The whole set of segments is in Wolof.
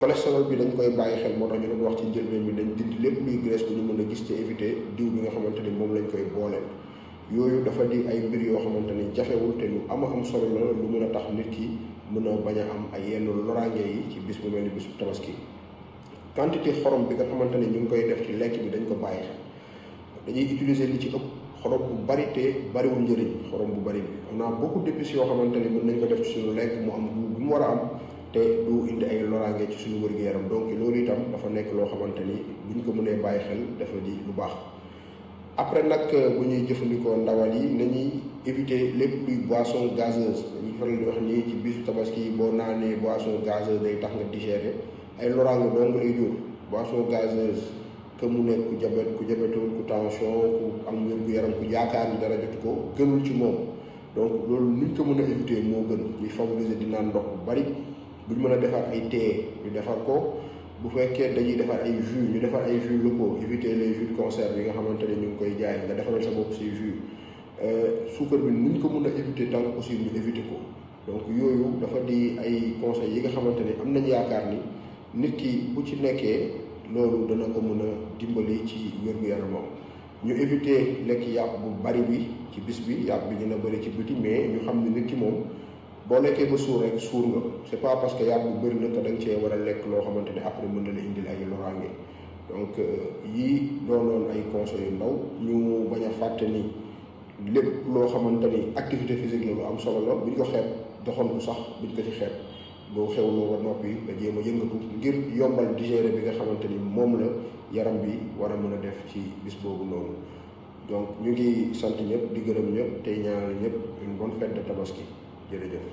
cholestérol bi dañ koy bàyyi xel moo tax ñu doon wax ci njëlbeen bi dañ dindi lépp luy graisse bu ñu mën a gis ci éviter diw bi nga xamante ni moom lañ koy booleel yooyu dafa di ay mbir yoo xamante ni jafewul te lu ama am solo la lu mën a tax nit ki mën a bañ a am ay yenn loraange yi ci bis bu mel ni bisu tabaski quantité xorom bi nga xamante ni ñu ngi koy def ci lekk bi dañ ko bàyyi xel dañuy utiliser li ci ëpp xorom bu bari te bariwul njëriñ xorom bu bari bi on a beaucoup d'épices yoo xamante ni mën nañ ko def ci suñu lekk mu am bu mu war a am te du indi ay loraange ci suñu wér-gu-yaram donc loolu itam dafa nekk loo xamante ni buñ ko mënee bàyyi xel dafa di lu baax après nag bu ñuy jëfandikoo ndawal yi nañuy éviter lépp luy boisson gazeuse dañuy faral di wax nii ci bisu tabaski boo naanee boisson gazeuse day tax nga digérer ay loraange dong lay jur boisson gazeuse que mu nekk ku jabet ku jabetul ku tension ku am wér-gu-yaram ku yaakaar ni dara jot ko gënul ci moom donc loolu niñ ko mën a éviter moo gën ñuy favoriser di naan ndox bu bari buñ mën a defar ay thé ñu defar ko bu fekkee dañuy defar ay jus ñu defar ay jus locaux éviter les jus de conserve yi nga xamante ne ñu ngi koy jaay nga defaral sa bopp say jus suukar bi nuñ ko mën a éviter tant que possible ñu éviter ko donc yooyu dafa di ay conseils yi nga xamante ne am nañ yaakaar ni nit ki bu ci nekkee loolu dana ko mën a dimbali ci wér-gu-yaramam ñu éviter lekk yàpp bu bari bi ci bis bi yàpp bi dina bëri ci biti mais ñu xam ne nit ki moom boo lekkee ba suur rek suur nga c'est pas parce que yàpp bu bëri na que da nga cee war a lekk loo xamante ne après mën na la indil ay loraange donc yii doonoon ay conseils yu ndaw ñu bañ a fàtte ni lépp loo xamante ni activité physique la lu am solo la buñ ko xeeb doxantu sax buñ ko ci xeeb boo xewloo ba noppi nga jéem a yëngatu ngir yombal digérer bi nga xamante ni moom la yaram bi war a mën a def ci bis boobu noonu donc ñu ngi sant ñëpp di gërëm ñëpp tey ñaanal ñëpp une bonne fête de tabaski jërëjëf.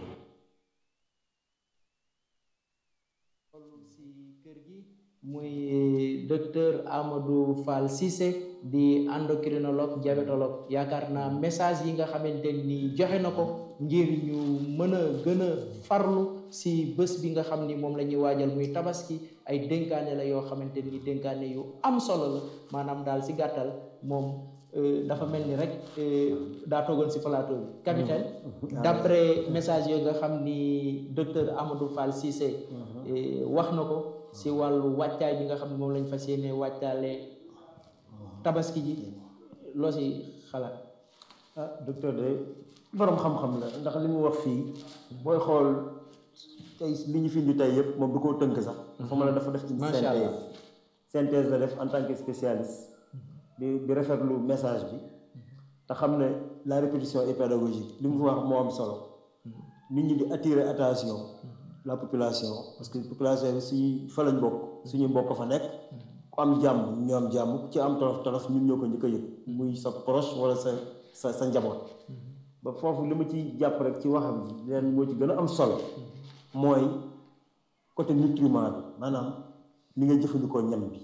si kër gi muy docteur Amadou Fall Cissé di endocrinologue diabétologue yaakaar naa message yi nga xamante ni joxe na ko ngir ñu mën a gën a farlu si bés bi nga xam ni moom la ñuy waajal muy tabaski ay dénkaane la yoo xamante ni dénkaane yu am solo la maanaam daal si gàttal moom dafa mel ni rek daa toogoon si plateau bi capitaine d'après message yooyu nga xam ni docteur Amadou Fall Cissé wax na ko si wàllu wàccaay bi nga xam ne moom lañ fas yéene wàccaale tabaski ji loo si xalaat ah docteur de borom xam-xam la ndax li mu wax fii booy xool tey li ñu fi indi tey yëpp moom du ko tënk sax dafa mën a dafa def une Macha Allah. synthèse synthèse la def en tant que spécialiste di di rafetlu message bi te xam ne la répétition est pédagogique li mu fi wax moo am solo nit ñi di attirer attention la population parce que population bi suñu fa lañ bokk suñu mbokk fa nekk ku am jàmm ñu am jàmm ku ci am tolof tolof ñun ñoo ko njëkk a yëg muy sa proche wala sa sa sa njaboot ba foofu li ma ci jàpp rek ci waxam ji leen moo ci gën a am solo mooy côté nutriment bi maanaam ni nga jëfandikoo ñam bi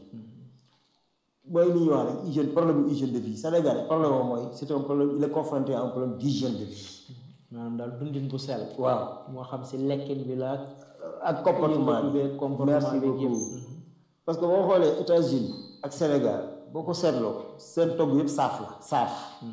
mooy li ñuy wax rek hygiène problème bu hygiène de vie Sénégal problème am mooy c'est un problème il est confronté à un problème d'hygiène de vie maanaam daal dundin bu sell waaw moo xam si lekkin bi la ak comportement yëngatu bi beeg comportement merci beeg yëpp. beaucoup parce que boo xoolee États-Unis ak Sénégal boo ko seetloo seen togg yëpp saaf la saaf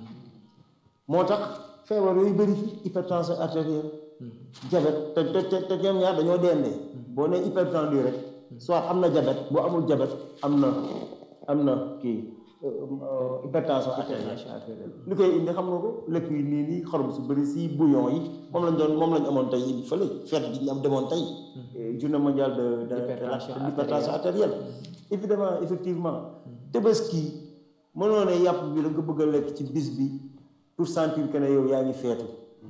moo tax feebar yooyu bëri fi hypertension artérielle diabète te te te te ñoom ñaar dañoo dendee boo nee hypertendu rek soit am na diabète boo amul diabète am na am na kii euh, euh, hypertension artérielle li koy indi xam nga ko lekk yi nii nii xorom su bëri si bouillon yi moom lañ doon moom lañ amoon tey indi fële fête bi ñu am demoon tey eh, journée mondiale de de de la- Hypertension de l'hypertension artérielle évidemment effectivement tabaski mënoo ne yàpp bi da nga bëgg a lekk ci bis bi pour sentir que ne yow yaa ngi feetu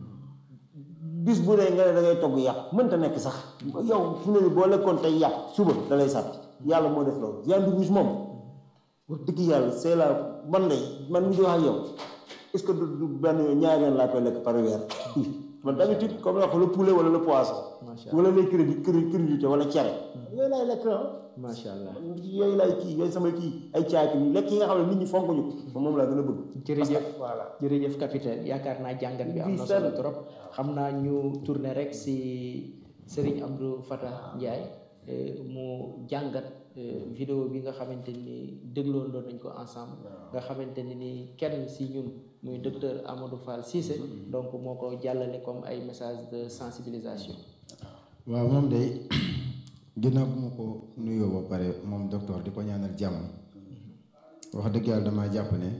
bis bu ne nga ne da ngay togg yàpp mënta nekk sax yow fu ne nii boo lekkoon tey yàpp suba da lay sàtt yàlla moo def loolu viande rouge moom wax dëgg yàlla c'est la man de man mi di wax ak yow est-ce que du du benn ñaari yoon laa koy lekk par weer man d'habitude comme la wax le poulet wala le poisson macha allah wala les crédit crudité wala cere yooyu laay lekk ah macha allah yooyu laay kii yooyu sama kii ay caaki yi lekk yi nga xam ne nit ñi fonk ñu ko moom laa gën a bëgg jërëjëf voilà jërëjëf capitaine yaakaar naa jàngat bi am na solo trop xam naa ñu tourner rek si Serigne Abdou Fatah Ndiaye eh, mu jàngat eh, vidéo bi nga xamante ni dégloon doon nañ ko ensemble nga xamante ni ni kenn si ñun muy docteur Amadou Fall Cissé donc moo ko jàllale comme ay message de sensibilisation waaw moom day ginnaaw bu ma ko nuyoo ba pare moom docteur di ko ñaanal jàmm wax dëgg yàlla damaa jàpp ne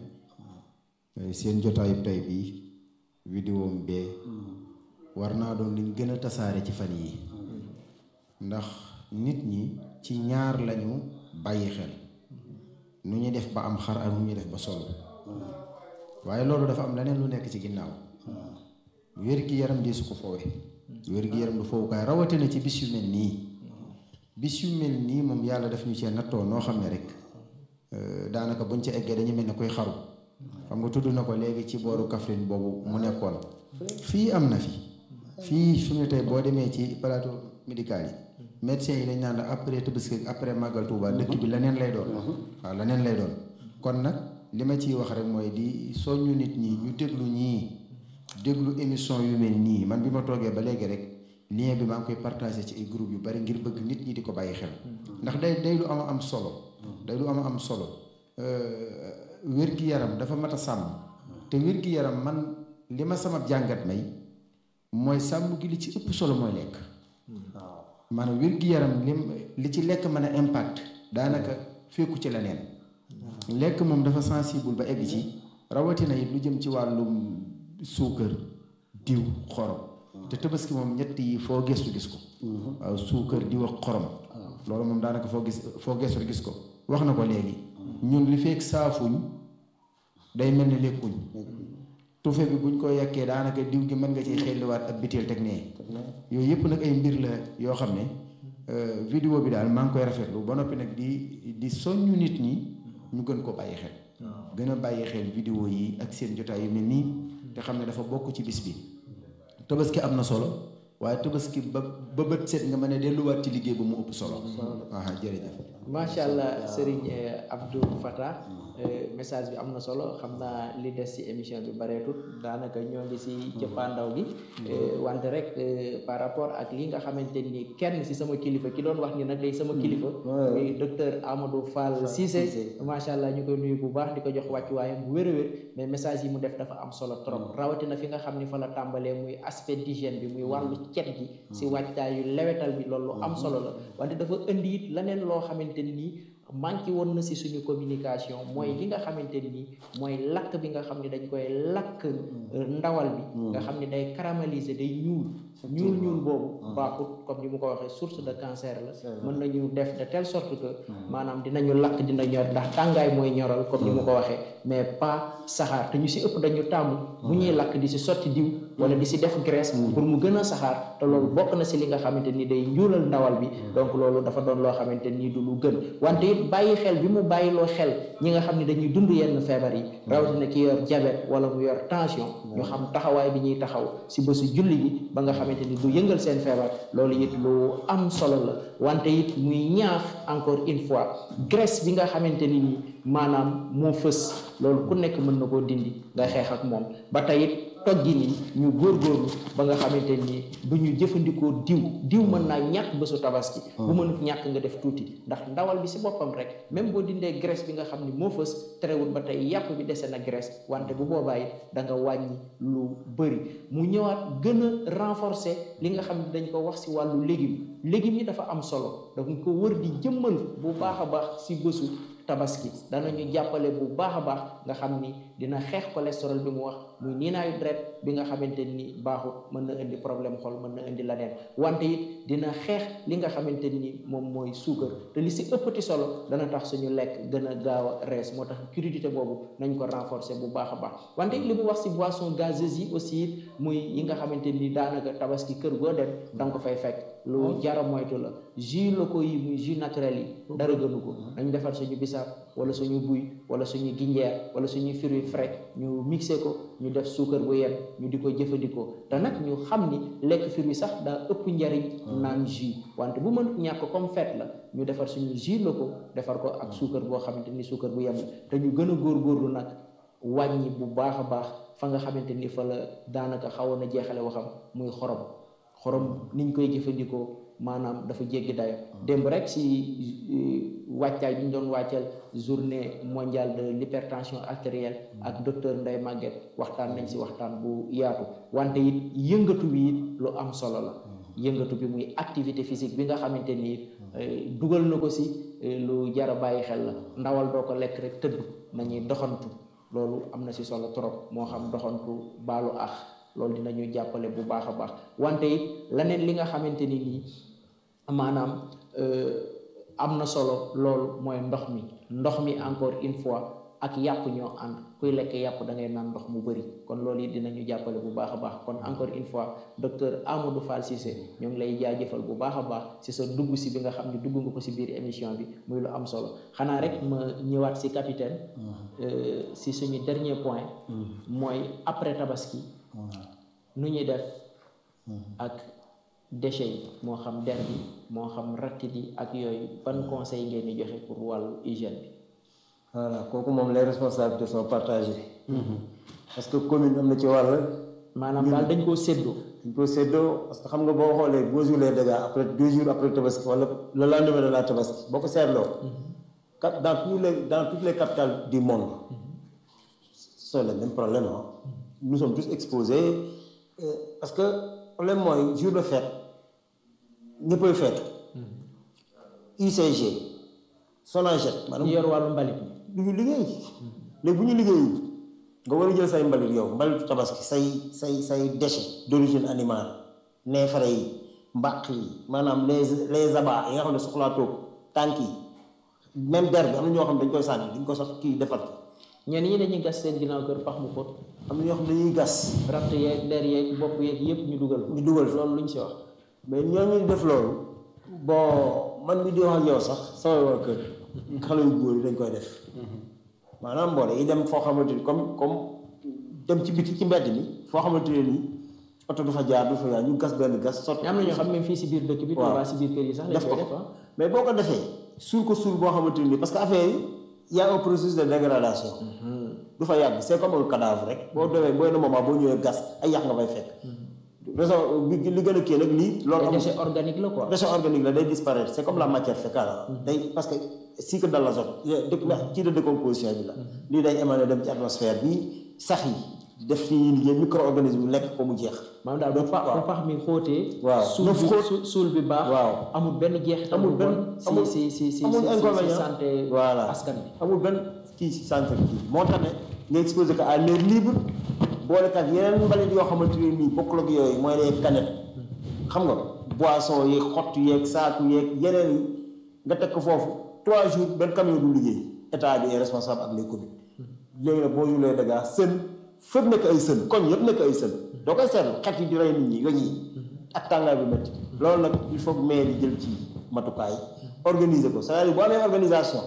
seen jotaayu tey bii vidéo am bee war naa doon liñ gën a tasaare ci fan yi ndax nit ñi ci ñaar lañu bàyyi xel nu ñuy def ba am xar ak nu ñuy def ba solo waaye loolu dafa am leneen lu nekk ci ginnaaw wér-gi-yaram di su ko foowe wér-gi-yaram du fowukaay rawatina ci bis yu mel nii bis yu mel nii moom yàlla daf ñu cee nattoo noo xam ne rek daanaka buñ ca eggee dañu mel ne koy xaru xam nga tudd na ko léegi ci booru Kaffrine boobu mu nekkoon fii am na fi fii fi mu ne tey boo demee ci plateau médical yi médecins yi dañ naan la après Tabaski après Màggal Tuuba dëkk bi leneen lay doon waaw leneen lay doon kon nag li ma ciy wax rek mooy di soññu nit ñi ñu déglu ñii déglu émission yu mel nii man bi ma toogee ba léegi rek lien bi maa ngi koy partagé ci ay groupe yu bari ngir bëgg nit ñi di ko bàyyi xel ndax day day lu am am solo day lu am am solo wér-gi-yaram dafa mat a sàmm te wér-gi-yaram man li ma sama jàngat may mooy sàmm gi li ci ëpp solo mooy lekk waaw maanaam wér-gi-yaram lim li ci lekk mën a impact daanaka fekku ci leneen lekk moom dafa sensible ba egg ci rawatina it lu jëm ci wàllum suukar diw xorom te tabaski moom ñett yi foo gestu gis ko waaw suukar diw ak xorom loolu moom daanaka foo gis foo gestu gis ko wax na ko léegi ñun li fekk saafuñ day mel ni lekkuñ tufe bi buñ ko yekkee daanaka diw gi mën nga ciy xelliwaat ab biteel teg nee yooyu yëpp nag ay mbir la yoo xam ne vidéo bi daal maa ngi koy rafetlu ba noppi nag di di soññu nit ñi ñu gën ko bàyyi xel gën a bàyyi xel vidéo yi ak seen jotaay yu mel nii te xam ne dafa bokk ci bis bi tabaski am na solo waaye tabaski ba ba bët set nga mën a delluwaat ci liggéey ba mu ëpp solo waaw jërëjëf macha allah Serigne Abdou Fatah message bi am na solo xam naa li des ci émission bi bareetut daanaka ñoo ngi ci cëppaandaw gi wante rek par rapport ak li nga xamante ni kenn ci sama kilifa ki doon wax ni nag day sama kilifa muy docteur Amadou Fall Cissé macha allah ñu koy nuyu bu baax di ko jox wàccuwaayam bu wér a wér mais message yi mu def dafa am solo trop rawatina fi nga xam ni fa la tàmbalee muy aspect d'hygiène bi muy wàllu cet gi ci wàccaay yu lewetal bi loolu am solo la wante dafa indi it leneen loo xamante ni manqué woon na ci suñu communication mooy li nga xamante ni mooy lakk bi nga xam ne dañ koy lakk ndawal bi nga xam ne day caraméliser day ñuul ñuul ñuul boobu baaxut comme ni mu ko waxee source de cancer la mën nañu def de telle sorte que maanaam dinañu lakk dina ñor ndax tàngaay mooy ñoral comme ni mu ko waxee mais pas saxaar te ñu ci ëpp dañu tàmm bu ñuy lakk di ci sotti diw wala di ci def graisse pour mu gën a saxaar te loolu bokk na ci li nga xamante ni day njuulal ndawal bi donc loolu dafa doon loo xamante ni du lu gën wante it bàyyi xel bi mu bàyyiloo xel ñi nga xam ne dañuy dund yenn feebar yi rawatina ki yor diabète wala mu yor tension ñu xam taxawaay bi ñuy taxaw ci bésu julli gi ba nga xamante ni du yëngal seen feebar loolu it lu am solo la wante it muy ñaax encore une fois graisse bi nga xamante ni nii maanaam moo fës loolu ku nekk mën na koo dindi nga xeex ak moom ba tey it toggi ni ñu góorgóorlu ba nga xamante ni du ñu jëfandikoo diw diw mën naa ñàkk bésu tabaski bu mënut ñàkk nga def tuuti ndax ndawal bi ci boppam rek même boo dindee graisse bi nga xam ni moo fës terewul ba tey yàpp bi dese na graisse wante bu boobaa it da nga wàññi lu bëri mu ñëwaat gën a renforcer li nga xam ne dañ ko wax ci wàllu légume légumes yi dafa am solo dañ ko wër di jëmmal bu baax a baax ci bésu tabaski danañu jàppale bu baax a baax nga xam ni dina xeex cholestérol bi mu wax muy niinaayu deret bi nga xamante ni baaxut mën na indi problème xol mën na indi leneen wante it dina xeex li nga xamante ni moom mooy suukar te li si ëppati solo dana tax suñu lekk gën a gaaw a rees moo tax crudité boobu nañ ko renforcer bu baax a baax wante it li mu wax si boisson gazeuse yi aussi it muy yi nga xamante ni daanaka tabaski kër goo dem da nga ko fay fekk lu jara moytu la jus locaux yi muy jus naturel yi dara gënu ko nañ defar suñu bisaab wala suñu buy wala suñu ginjeer wala suñu fruits frais ñu mixé ko ñu def suukar bu yem ñu di ko jëfandikoo te nag ñu xam ni lekk fruits sax daa ëpp njariñ naan jus wante bu mënut ñàkk comme fête la ñu defar suñu jus locaux defar ko ak suukar boo xamante ni suukar bu yem la te ñu gën a góorgóorlu nag wàññi bu baax a baax fa nga xamante ni fa la daanaka xawoon a jeexale waxam muy xorom xorom niñ koy jëfandikoo maanaam dafa jéggi dayo démb rek si wàccaay bi ñu doon wàccal journée mondiale de l'hypertension artérielle ak docteur Ndeye Maguette waxtaan nañ si waxtaan bu yaatu wante it yëngatu bi it lu am solo la yëngatu bi muy activité physique bi nga xamante ni dugal na ko si lu jar a bàyyi xel la ndawal doo ko lekk rek tëdd nañuy doxantu loolu am na si solo trop moo xam doxantu baalu ax loolu dinañu jàppale bu baax a baax wante it leneen li nga xamante ni nii maanaam am na solo loolu mooy ndox mi ndox mi encore une fois ak yàpp ñoo ànd kuy lekk yàpp da ngay naan ndox mu bëri kon loolu it dinañu jàppale bu baax a baax kon encore une fois docteur Amadou Fall Cissé ñoo ngi lay jaajëfal bu baax a baax si sa dugg si bi nga xam ne dugg nga ko si biir émission bi muy lu am solo xanaa rek ma ñëwaat si capitaine si suñu dernier point mooy après tabaski nu ñuy def ak déchets yi moo xam der bi moo xam rattit yi ak yooyu ban conseil ngeen di joxe pour wàllu hygiène bi voilà kooku moom les responsabilités sont partagées parce que commune am na ci wàll maanaam daal dañ koo séddoo dañ koo séddoo parce que xam nga boo xoolee boo jour les dégâts après deux jours après tabaski wala le lendemain de la tabaski boo ko seetloo cap dans tous les dans toutes les capitales du monde c'est le même problème ah nous sommes tous exposés parce que problème mooy jour de fête ñëppay fête UCG Sonaged maanaam yor wàllu mbalit du ñu liggéey léegi bu ñu liggéeyu nga war a jël say mbalit yow mbalitu tabaski say say say déchets d'origine animale neefare yi mbaq yi maanaam les les abats yi nga xam ne soxlaatoo tànk yi même der bi am na ñoo xam ne dañ koy sànni duñ ko sax kii defar ñenn ñi dañuy gas seen ginnaaw kër pax mu xóot am na ñoo xam ne dañuy gas ratt yeeg der yeeg bopp yeeg yëpp ñu dugal ñu dugal fa loolu luñ si wax mais ñooñu def loolu bon man mi di wax ak yow sax sama waa kër xale yu góor yi dañ koy def maanaam boo yi dem foo xamante ni comme comme dem ci biti ci mbedd mi foo xamante ne nii oto du fa jaar du fa jaar ñu gas benn gas sotti am na ñoo xam ne fii si biir dëkk bi waaw Tuubaa si biir kër yi sax lañ def koy ko def ah mais boo ko defee suul ko suul boo xamante ni parce que affaire yi y a un processus de dégradation du fa yàgg c'est comme un cadavre rek boo demee booy na moment boo ñëwee gas ay yàq nga fay fekk raison bi li gën a kii nag lii loolu te amul déchet organique la quoi déchet organique la day disparaître c'est comme la matière fécale day parce que cycle de l'azote dëkk ci de décomposition bi la lii day émané dem ci atmosphère bi sax yi def ci ñuy liggéey micro-organisme yi lekk ko mu jeex maanaam daal bu pax bu pax mi xóotee waaw suul nu bi xóot su- suul bi baax waaw amul benn jeexital amul bu benn bon amul si si si amul si si inconvénient santé voilà askan bi amul benn kii si centre kii moo tax ne nga exposé ko à l'air libre boole kat yeneen mbalit yoo xamante ne nii bokkul ak yooyu mooy les canettes xam nga boisson yeeg xott yeeg saaku yeeg yeneen yi nga teg ko foofu trois jours benn camion du liggéey état bi est responsable ak les communes léegi nag boo julee dégâts sën fépp nekk ay sën koñ yëpp nekk ay sën doo koy seetlu xet yi di rey nit ñi weñ yi ak tàngaay bi métti loolu nag il faut que maire yi jël ci matukaay organiser ko c'est-à-dire boo amee organisation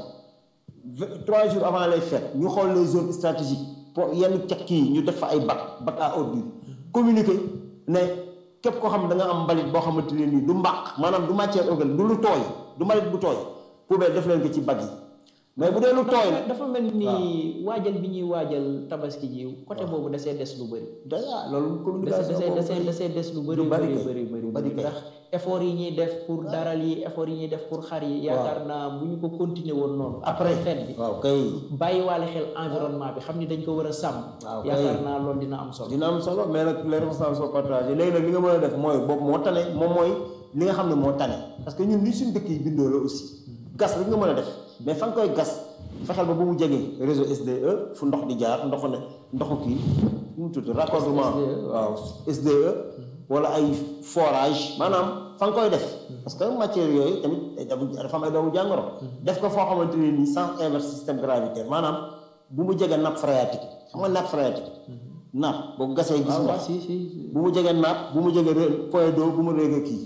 vingt- trois jours avant les fêtes ñu xool les zones stratégiques pour yenn cekk yi ñu def fa ay bac bac à ordures communiquer ne képp koo xam ne da nga am mbalit boo xamante ne nii du mbaq maanaam du matière organique du lu tooy du mbalit bu tooy poubelle def leen ko ci bac yi mais bu dee lu tooy la dafa mel ni waajal bi ñuy waajal tabaski ji côté boobu dasee des lu bëri déjà loolu dasee communication dasee boobu dasee dasee des lu bëri lu bari bëri kay. bëri bëri bari kay. ndax effort yi ñuy def pour daral yi effort yi ñuy def pour xar yi yaakaar naa bu ñu ko continuer woon noonu après fête bi waaw kay bàyyiwaale xel environnement bi xam ni dañ ko war a sàmm waaw kay. yaakaar naa loolu dina am solo dina am solo mais nag les responsables sont partagés léegi nag li nga mën a def mooy boobu moo tane moom mooy li nga xam ne moo tane parce que ñun li suñ dëkk yi bindoo la aussi gas rek nga mën a def mais fa nga koy gas fexeel ba bu mu jegee réseau SDE fu ndox di jaar ndoxu ne ndoxu kii nu mu tudd raccordement SDE. waaw SDE wala ay forage maanaam fa nga koy def parce que matière yooyu tamit day damu- dafa am ay doomu jàngoro def ko foo xamante ne nii sans inverse système gravitaire maanaam bu mu jege nappe phréatique xam nga nappe phréatique nappe boo ko gasee gis waaw waaw ndox si si bu mu jege nappe bu mu jege ré- point d'eau bu mu réega kii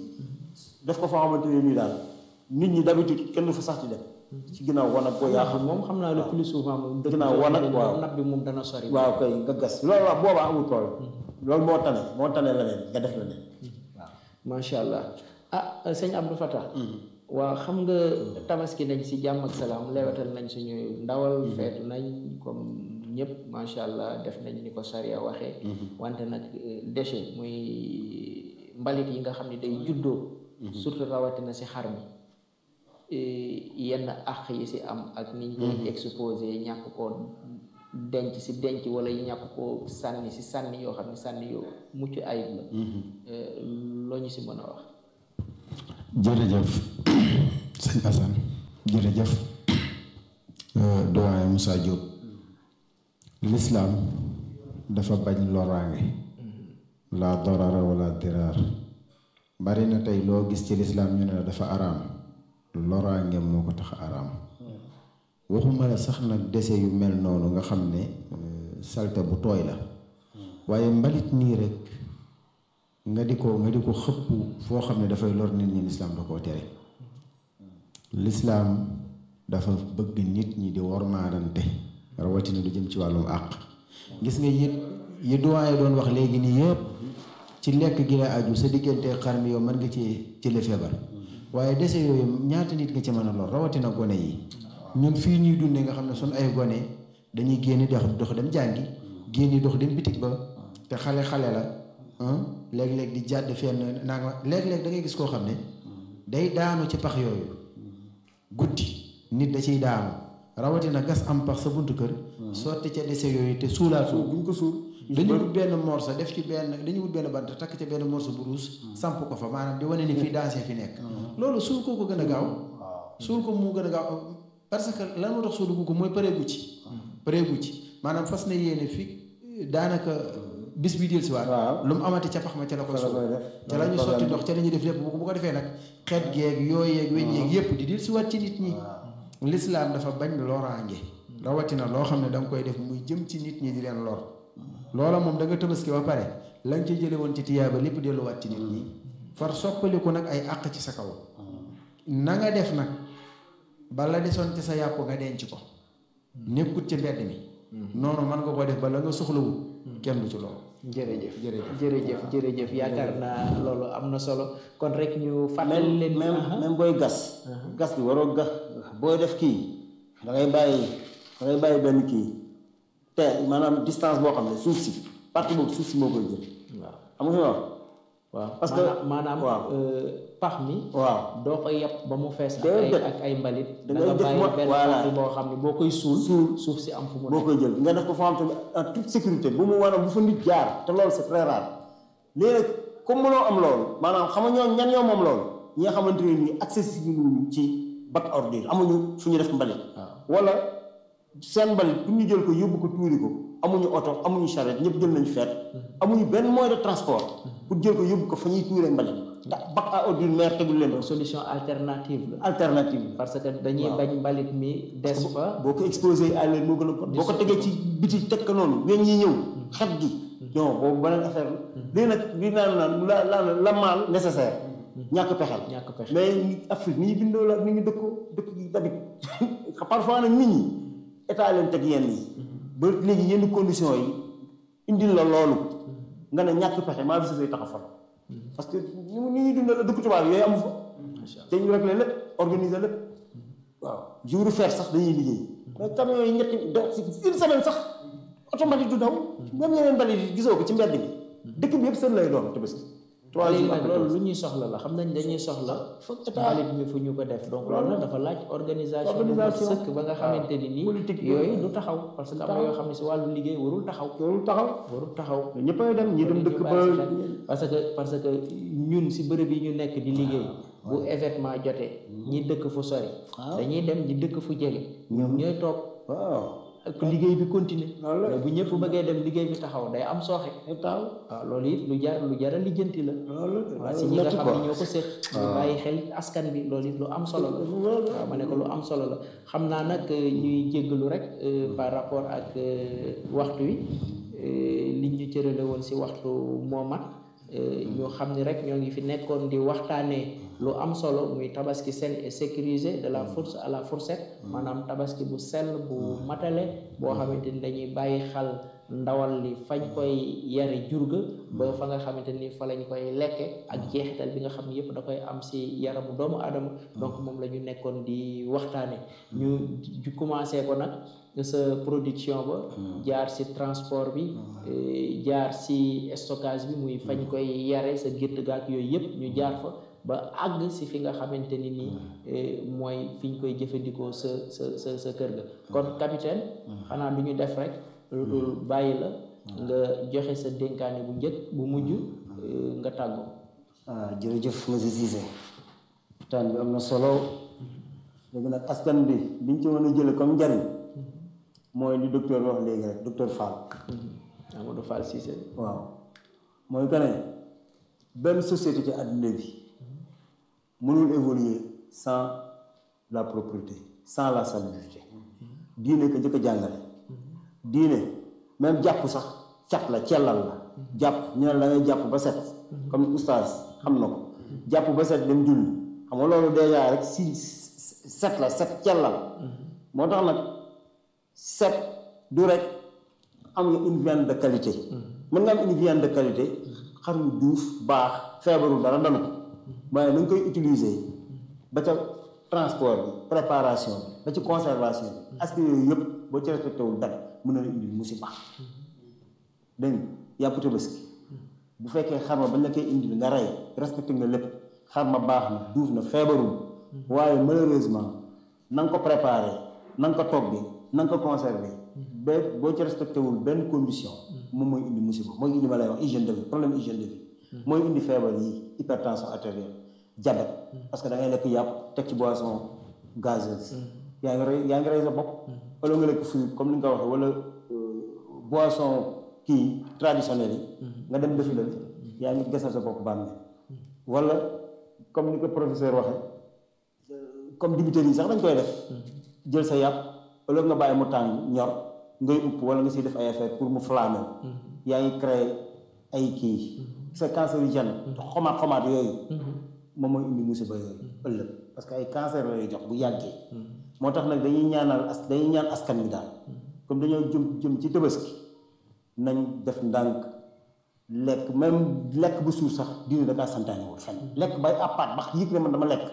def ko foo xamante ne nii daal nit ñi d'habitude kenn du fa sax di dem ci ginnaaw wanag boo yaa napp xam moom xam naa le plus souvent moom dëkk Ginnaaw yoo wanag, xam ne waaw. napp bi moom dana sori waaw kay nga gas loolu waaw boobaa amul problème loolu moo tane moo tane leneen nga def leneen waaw macha allah ah sëñ Abdou Fatah waaw xam nga tabaski nañ si jàmm ak salaam lewetal nañ suñu ndawal feetu nañ comme ñëpp macha allah def nañ ni ko sariya waxee wante nag eh, déchet muy mbalit yi nga xam ne day juddoo surtout rawatina si xar mi eh, yenn àq yi si am ak niñ koy exposé ñàkk koo denc si denc wala ñàkk koo sànni si sànni yoo xam ne sànni yoo mucc ayib la Eh, loo ñu si mën a wax jërëjëf sëñ Assane jërëjëf doyen Moussa Diop lislaam dafa bañ loraange la dorara wala diraar bari na tey loo gis ci lislaam ñu ne la dafa araam loraange moo ko tax araam waxuma la sax nag dese yu mel noonu nga xam ne salte bu tooy la waaye mbalit nii rek nga di ko nga di ko xëpp foo xam ne dafay lor nit ñi lislaam da koo tere lislaam dafa bëgg nit ñi di wormaadante rawatina lu jëm ci wàllum àq gis nga yi yi doyen doon wax léegi nii yëpp ci lekk gi la aju sa diggante xar mi yow mën nga ci ci la feebar waaye dese yooyu ñaata nit nga ci mën a lor rawatina gone yi ñun fii ñuy dundee nga xam ne suñ ay gone dañuy génn dox dox dem jàngi génn dox dem bitig ba te xale xale la léeg-léeg di jàdd fenn naa nga léeg-léeg da ngay gis koo xam ne day daanu ci pax yooyu guddi nit da ciy daanu rawatina gas am pax sa buntu kër sotti ca dese yooyu te suulaatu buñ ko suul dañu wut benn morso def ci benn dañu wut benn bant takk ca benn morso bu ruus samp ko fa maanaam di wane ni fii dansé fi nekk loolu suul koo ko gën a gaaw suul ko mu gën a gaaw parce que lan moo tax suulu ko mooy pareegu ci pareegu ci maanaam fas na yéene fi daanaka bis bi del si waat lu mu amati ca pax ma ca la koy suul ca la ñu sotti ndox ca la ñuy def lépp bu ko defee nag xeet geeg yooyu yeeg weñ yeeg yépp di del si waat ci nit ñi lislaam dafa bañ loraange rawatina loo xam ne da nga koy def muy jëm ci nit ñi di leen lor loola moom da nga tabaski ba pare la nga ci jële woon ci tiyaaba lépp delluwaat ci nit ñi far soppaliku nag ay àq ci sa kaw na nga def nag bala desoon ci sa yàpp nga denc ko nekkut ci mbedd mi noonu mën nga ko def ba la nga soxlawul kenn du ci loolu jërëjëf jërëjëf jërëjëf jërëjëf yaakaar naa loolu am na solo kon rek ñu fàttali leen même même booy gas gas bi waroo gas booy def kii da ngay bàyyi da ngay bàyyi benn kii te maanaam distance boo xam ne suuf si partie boobu suuf si moo koy jël waaw xam nga fi wax waaw parce que maanaam waaw pax mi waaw doo ko yàpp ba mu fees ak ay Déedéet. ak ay mbalit Da da ngay nga def bàyyi mo- benn voilà. partie boo xam ne boo koy suul Suul. suuf si am fu mu boo nekk koy jël nga def ko foo xam tamit en toute sécurité bu mu war a bu fa nit jaar te loolu c'est très rare léegi nag comme mënoo am loolu maanaam xam nga ñoo ñan ñoo moom loolu ñi nga xamante ne nii accessible wuñu ci bac ordure amuñu fu ñu def mbalit wala seen mbalit pour ñu jël ko yóbbu ko tuuri ko amuñu oto amuñu charrette ñëpp jël nañu feet amuñu benn moyen de transport pour jël ko yóbbu ko fa ñuy tuuree mbalit ndax bac à ordure maire tegul leen ko solution alternative la alternative bi parce que dañuy bañ mbalit mi des fa boo ko exposé à l'air moo gën a bon boo ko tegee ci biti teg ko noonu weñ ñi ñëw xet gi non boobu beneen affaire la léegi nag li naan naan la la la mal nécessaire ñàkk pexel ñàkk pexe mais ñi- Afrique ni ñu bindoo la ni ñu dëkkoo dëkk gi tamit parfois nag nit ñi état leen teg yenn yi ba léegi yenn conditions yi indil la loolu nga ne ñàkk pexe maa bi sa say tax a fal parce que ni mu ni ñuy dundal la dëkk tubaab yooyu amu fa te ñu rek lépp organiser lépp waaw jour fer sax dañuy liggéey mais camion yi ñetti do une semaine sax automatique du daw même yeneen mbalit yi gisoo ko ci mbedd bi dëkk bi yëpp seen lay doon tabaski trois léegi jours nag après loolu lu tabaski. ñuy soxla la xam nañ dañuy soxla foog état mbalit mi fu ñu ko def donc loolu nag dafa laaj organisation bu mat Organisation. sëkk ba nga xamante ni nii Politique bi. yooyu du taxaw parce que am na yoo xam ne si wàllu liggéey warul taxaw loolu taxaw warul taxaw ñëppay dem ñi dem dëkk ba parce que parce que ñun si bërëb yi ñu nekk di liggéey bu événement jotee ñi dëkk fu sori dañuy dem ñi dëkk fu jege ñoom ñooy toog waaw ak liggéey bi continuer loolu la mais bu ñëpp bëggee dem liggéey bi taxaw day am sooxe état waaw loolu it lu jar lu jar a lijjanti la loolu waaw si ñi nga xam ne ñoo ko séq ñu bàyyi xel askan bi loolu it lu am solo la waaw ma ne ko lu am solo la xam naa nag euh, ñuy jéggalu rek euh, par rapport ak euh, waxtu wi euh, liñ ñu cërale woon si waxtu moomat ñoo xam ni rek ñoo ngi fi nekkoon di waxtaanee lu am solo muy tabaski sain et sécurisé de la fourche à la fourchette maanaam tabaski bu sell bu matale boo xamante ni dañuy bàyyi xel ndawal li fañ koy yare jurga ba fa nga xamante ni fa lañ koy lekke ak jeexital bi nga xam ne yëpp da koy am si yaramu doomu aadama donc moom la ñu nekkoon di waxtaane ñu ju commencé ko nag sa production ba jaar si transport bi eh, jaar si stockage bi muy fañ koy yare sa gétt gaak yooyu yëpp ñu jaar fa ba àgg si fi nga xamante ni nii eh, mooy fi ñu koy jëfandikoo sa sa sa sa kër ga kon capitaine xanaa du ñu def rek lu dul bàyyi la nga joxe sa dénkaane bu njëkk bu mujj eh, nga tàggoo ah jërëjëf monsieur Cissé waxtaan bi am na solo léegi nag askan bi liñ ci mën a jële comme njariñ mooy li docteur wax léegi rek docteur Fall Amadou Fall Cissé waaw mooy que ne benn société ci àddina bi mënul évoluer sans la propreté sans la salubrité diine ko njëkk a jàngale diine même jàpp sax cat la cellal la jàpp ñu ne la ngay jàpp ba set comme oustaz xam na ko jàpp ba set dem julli xam nga loolu déjà rek si set la set cellal moo tax nag set du rek am nga une viande de qualité mën nga am une viande de qualité xar yu duuf baax feebarul dara dana ko waaye na nga koy utiliser ba ca transport bi préparation bi ba ci conservation bi aspect yooyu yëpp boo ci respecté wul dara mën na la indil musiba dégg nga yàpp tabaski bu fekkee xar ma bañ la koy indil nga rey respecté nga lépp xar ma baax na duuf na feebarul waaye malheureusement na nga ko préparé na nga ko toggee na nga ko conservé ba boo ci respecté wul benn condition moom mooy indi musiba mooy indi ma lay wax hygiène de vie problème hygiène de vie mooy indi feebar yi hypertension artérielle diabète parce que da ngay lekk yàpp teg ci boisson gazeuse yaa ngi rey yaa ngi rey sa bopp wala nga lekk fruit comme ni nga ko waxee wala boisson kii traditionnel yi nga dem defi la yaa ngi gasal sa bopp bàmmeel wala comme ni ko professeur waxee comme dibiteri yi sax dañ koy def jël sa yàpp wala nga bàyyi mu tàng ñor ngay upp wala nga siy def ay affaire pour mu flammer yaa ngi créé ay kii c'est cancérigène xomaat xomaat yooyu moom mooy indi musiba yooyu ëllëg parce que ay cancer la lay jox bu yàggee moo tax nag dañuy ñaanal as dañuy ñaan askan wi daal comme dañoo jëm jëm ci tabaski nañ def ndànk lekk même lekk bu suur sax dina da kaa santaane wul fenn lekk bay àppaat bax yëg ne man dama lekk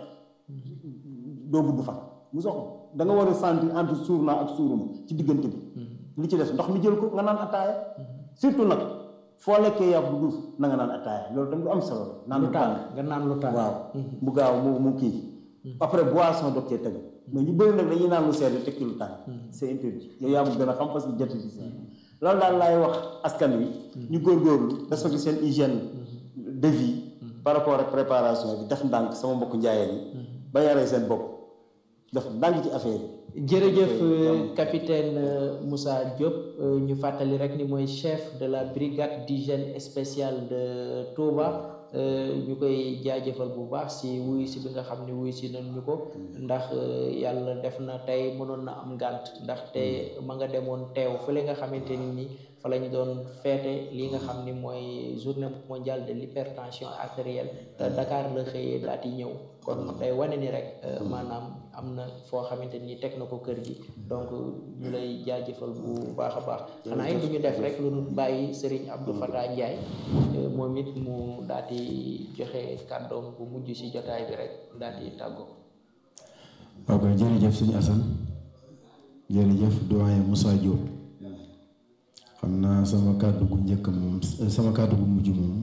doo gudd fan mu sox da nga war a sentir entre suur naa ak suuruma ci diggante bi li ci des ndox mi jël ko nga naan attaaya surtout nag foo lekkee yàpp bu duuf na nga naan attaaya loolu tam lu am solo la naan lu lu tàng tàng nga naan lu tàng waaw mu gaaw mu mu kii après boisson doog cee tegu mais ñu bëri nag dañuy naan lu sedd teg ci lu tàng c'est interdit yow yaa ma gën a xam parce que jot ci loolu daal laay wax askan wi ñu góorgóorlu respecté seen hygiène de vie par rapport ak préparation bi def ndànk sama mbokk njaayeen yi ba yaree seen bopp def ndànk ci affaire yi jërëjëf capitaine Moussa Diop ñu fàttali rek ni mooy chef de la brigade d'hygiène spéciale de Touba ñu koy jaajëfal bu baax si wuyu si bi nga xam ne wuyu si nañ ñu ko ndax yàlla def na tey mënoon na am ngànt ndax te ma nga demoon teew fële nga xamante ni ni fa lañ doon feete li nga xam ni mooy journée mondiale de l'hypertension artérielle te Dakar la xëyee daal di ñëw kon day wane ni rek maanaam am na foo xamante ni teg na ko kër gi donc ñu lay jaajëfal bu baax a baax xanaa it du ñu def rek lu ñu bàyyi Serigne Abdou Fatah Ndiaye moom it mu daal di joxe kàddoom bu mujj si jotaay bi rek daal di tàggoo. ok jërëjëf suñu Assane jërëjëf doyen Moussa Diop xam naa sama kàddu gu njëkk moom sama kàddu gu mujj moom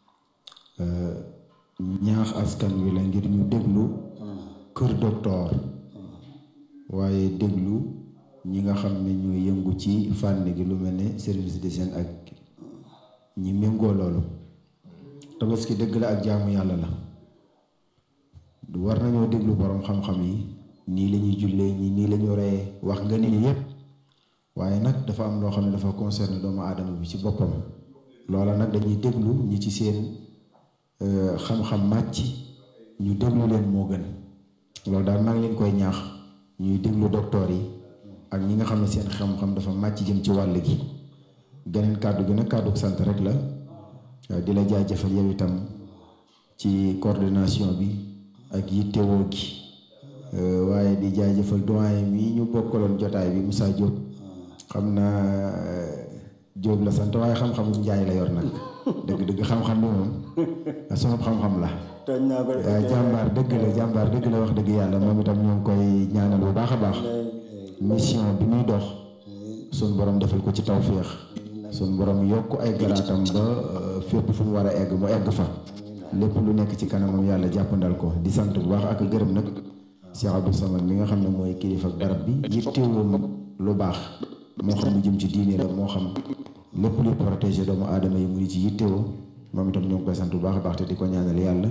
ñaax askan wi la ngir ñu déglu kër docteur waaye déglu ñi nga xam ne ñooy yëngu ci fànn gi lu mel ne service d'hygiène ak ñi méngoo loolu tabaski dëgg la ak jaamu yàlla la du war nañoo déglu boroom xam-xam yi nii la ñuy jullee ñi nii la ñu reyee wax nga ni yépp waaye nag dafa am loo xam ne dafa concerné doomu aadama bi ci boppam loola nag dañuy déglu ñi ci seen xam-xam màcc ñu déglu leen moo gën loolu daal maa ngi leen koy ñaax ñuy déglu docteur yi ak ñi nga xam ne seen xam-xam dafa màcc jëm ci wàll gi geneen kàddu gi nag kàddu sant rek la di la jaajëfal yow itam ci coordination bi ak yittewoo gi waaye di jaajëfal doyen mi ñu bokkaloon jotaay bi Moussa Diop xam naa Diop la sant waaye xam-xamu njaay la yor nag dëgg-dëgg xam-xam bi moom sama xam-xam la tooñ naa ko waaye jàmbaar dëgg la jàmbaar dëgg la wax dëgg yàlla moom itam ñoo ngi koy ñaanal bu baax a baax mission bi muy dox suñ borom defal ko ci tawféex suñ borom yokk ay garaatam ba fépp fu mu war a egg mu egg fa lépp lu nekk ci kanamam yàlla jàppandal ko di sant bu baax ak gërëm nag Cheikh Abdou Samad mi nga xam ne mooy kilifa ak barab bi yittewoom lu baax moo xam mu jëm ci diine la moo xam lépp luy protéger doomu aadama yi mu di ci yittewoo moom itam ñoo ngi koy sant bu baax a baax te di ko ñaanal yàlla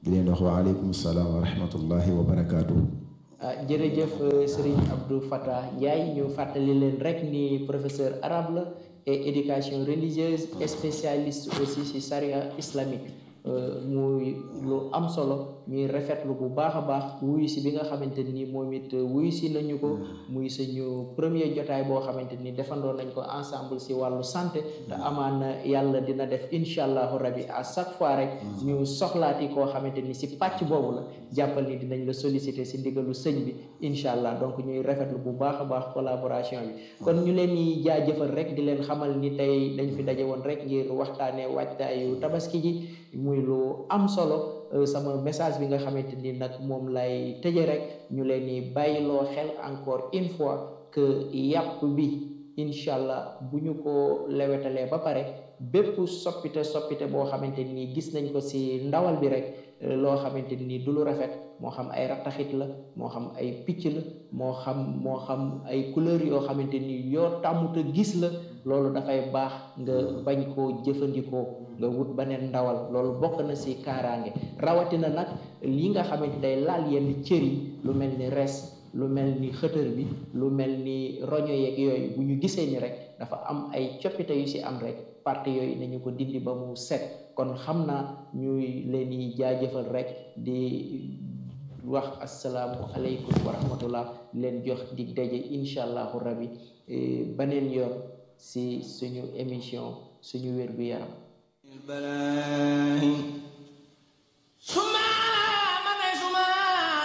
di leen wax wa aleykum salaam wa rahmatullahi wa barakaatu. ah jërëjëf Serigne Abdou Fatah Ndiaye ñu fàttali leen rek ni professeur arabe la et éducation religieuse et spécialiste aussi ci charia islamique muy lu am solo ñuy rafetlu bu baax a baax wuyu si bi nga xamante ni moom it wuyu si nañu ko muy suñu premier jotaay boo xamante ni defandoo nañ ko ensemble si wàllu santé te amaan yàlla dina def incha allahu rabi à chaque fois rek ñu soxlaati koo xamante ni si pàcc boobu la jàppal ni dinañ la solliciter si ndigalu sëñ bi incha allah donc ñuy rafetlu bu baax a baax collaboration bi kon ñu leen di jaajëfal rek di leen xamal ni tey dañ fi daje woon rek ngir waxtaanee waajtaayu tabaski ji muy lu am solo sama message bi nga xamante ni nag moom lay tëje rek ñu leen di bàyyiloo xel encore une fois que yàpp bi incha allah bu ñu ko lewetalee ba pare bépp soppite soppite boo xamante ni gis nañ ko ci ndawal bi rek loo xamante ni du lu rafet moo xam ay rattaxit la moo xam ay picc la moo xam moo xam ay couleur yoo xamante ni yoo tàmmuta gis la loolu dafay baax nga bañ koo jëfandikoo nga wut beneen ndawal loolu bokk na ci kaaraange rawatina nag li nga xamante day laal yenn cër yi lu mel ni res lu mel ni xëtër bi lu mel ni roño yeeg yooyu bu ñu gisee ni rek dafa am ay coppite yu ci am rek parti yooyu nañu ko dindi ba mu set kon xam naa ñuy leen di jaajëfal rek di wax asalaamu aleykum wa rahmatullah leen jox dig daje incha allahu rabi beneen yoon ci suñu émission suñu wér-gu-yaram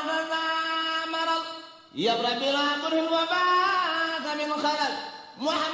يبرأ بلا ضر وباك من خلل محمد